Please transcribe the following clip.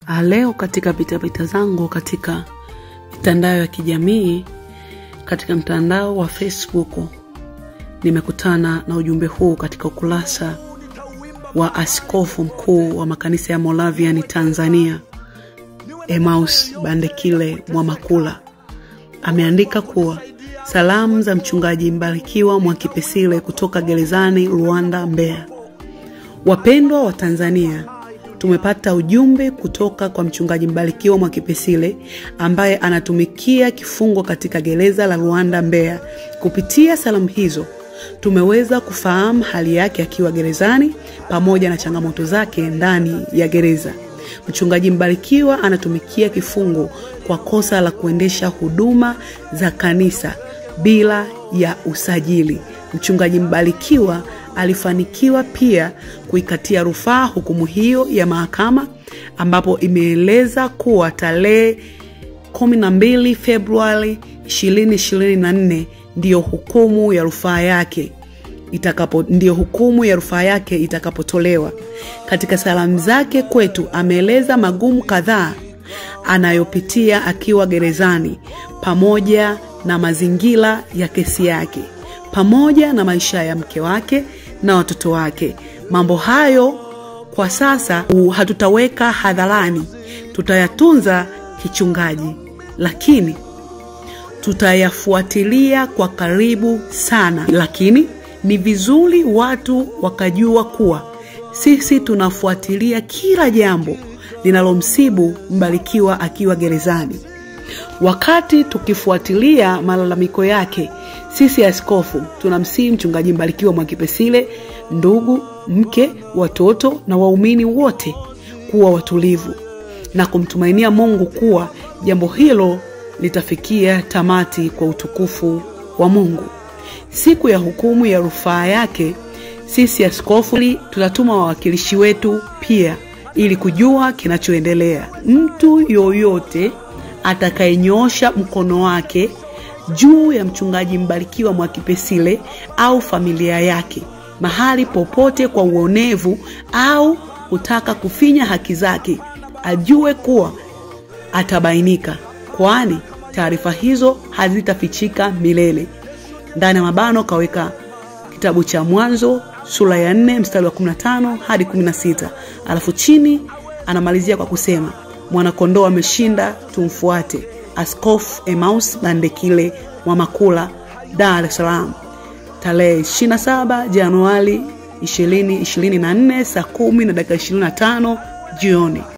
Leo katika pitapita zangu katika mitandao ya kijamii, katika mtandao wa Facebook nimekutana na ujumbe huu katika ukurasa wa askofu mkuu wa makanisa ya Moravian Tanzania, Emmaus Bandekile Mwamakula. Ameandika kuwa salamu za mchungaji Mbarikiwa Mwakipesile kutoka gerezani Luanda, Mbeya. Wapendwa wa Tanzania, tumepata ujumbe kutoka kwa mchungaji Mbarikiwa Mwakipesile ambaye anatumikia kifungo katika gereza la Luanda, Mbeya. Kupitia salamu hizo tumeweza kufahamu hali yake akiwa gerezani pamoja na changamoto zake ndani ya gereza. Mchungaji Mbarikiwa anatumikia kifungo kwa kosa la kuendesha huduma za kanisa bila ya usajili. Mchungaji Mbarikiwa alifanikiwa pia kuikatia rufaa hukumu hiyo ya mahakama ambapo imeeleza kuwa tarehe 12 Februari 2024 ndiyo hukumu ya rufaa yake itakapo ndiyo hukumu ya rufaa yake itakapotolewa. Katika salamu zake kwetu ameeleza magumu kadhaa anayopitia akiwa gerezani pamoja na mazingira ya kesi yake pamoja na maisha ya mke wake na watoto wake. Mambo hayo kwa sasa hatutaweka hadharani, tutayatunza kichungaji, lakini tutayafuatilia kwa karibu sana. Lakini ni vizuri watu wakajua kuwa sisi tunafuatilia kila jambo linalomsibu Mbarikiwa akiwa gerezani. Wakati tukifuatilia malalamiko yake, sisi askofu tunamsihi mchungaji Mbarikiwa Mwakipesile, ndugu, mke, watoto na waumini wote kuwa watulivu na kumtumainia Mungu kuwa jambo hilo litafikia tamati kwa utukufu wa Mungu. Siku ya hukumu ya rufaa yake, sisi askofu tutatuma wawakilishi wetu pia ili kujua kinachoendelea. Mtu yoyote atakayenyoosha mkono wake juu ya mchungaji Mbarikiwa Mwakipesile au familia yake mahali popote kwa uonevu au kutaka kufinya haki zake, ajue kuwa atabainika, kwani taarifa hizo hazitafichika milele. Ndani ya mabano kaweka kitabu cha Mwanzo sura ya nne mstari wa 15 hadi 16, alafu chini anamalizia kwa kusema mwanakondoo ameshinda, tumfuate. Askofu Emmaus Bandekile Mwamakula, Dar es Salaam, tarehe 27 Januari 2024 saa 10 na dakika 25 jioni.